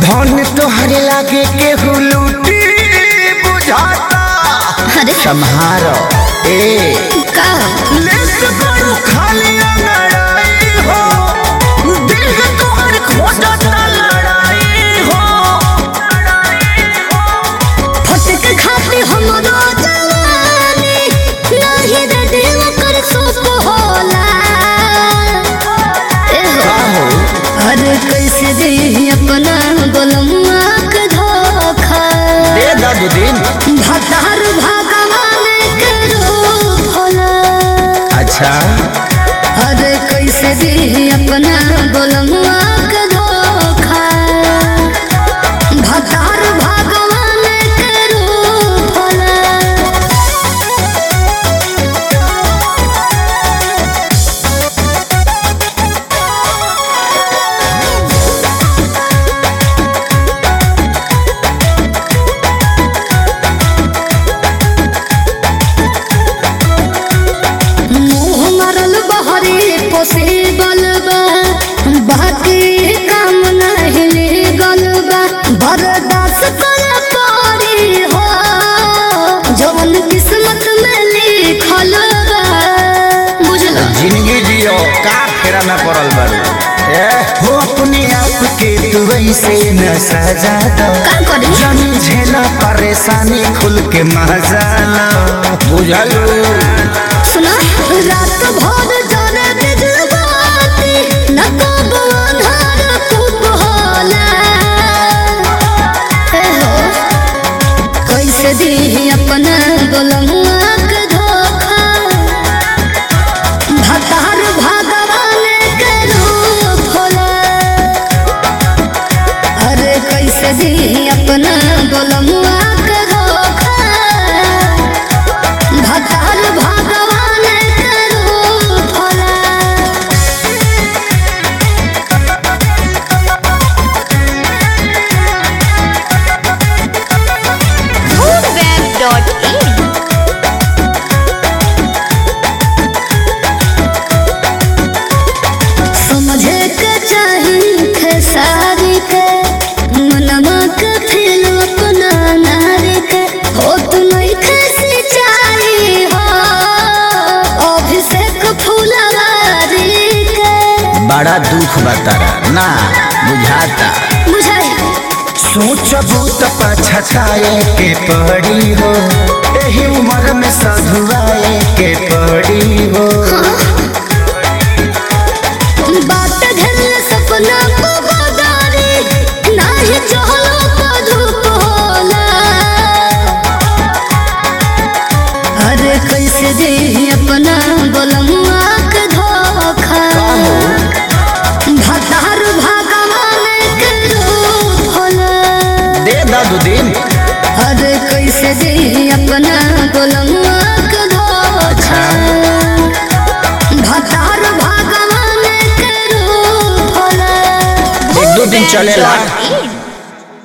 धन तोहरे लागे केहू लूटी बुझाता अरे सम्हारो ए का लेस बड़ू खाली लड़ाई हो दिल है तोहर खोजता लड़ाई हो फटक खाते हमरो जवानी नाही रे देव कर सोप होला ए हो अरे कैसे दे अपना गोलमुआ के धोखा दे दादू दिन भतार भगवान के रूप होला अच्छा अरे कैसे दे अपना गोलमुआ के धोखा भतार भगवान के रूप होला मुँह मरल बहरे पोसे बलबा बाकी काम नहीं लेगल बा बर्दाश्त कर पारी हो जवन किस्मत में लिखल बा बुझल जिंदगी जियो का फेरा में पड़ल बारू ए हो अपने आप के तू ऐसे न सजा दो का करी जन झेला परेशानी खुल के मजा लो बुझलू सुना रात भर जरे बिजबाती न कब अन्हार खूब होला ए हो कैसे दी अपना गोलमुआ के धोखा भतार भगवान के रूप होला अरे कैसे दी अपना गोलमुआ के धोखा भतार भगवान के रूप होला foodweb.in समझे के चाही खेसारी के मनवा के फिर अपना नारी के हो तू नहीं खेसी चाही हो अभिषेक फूलवारी के बड़ा दुख बतारा ना बुझाता बुझाई सोचबू त पछताए के पड़ी हो एही उम्र में सधुआए के पड़ी हो बात घेरल सपना को बदारी नाही चहलो को धूप होला अरे कैसे दे अपना गोलमुआ के धोखा भतार भगवान के रूप होला दे दादू दिन अरे कैसे दे अपना गोलमुआ के धोखा भतार भगवान के रूप होला एक दो दिन चलेला foodweb.in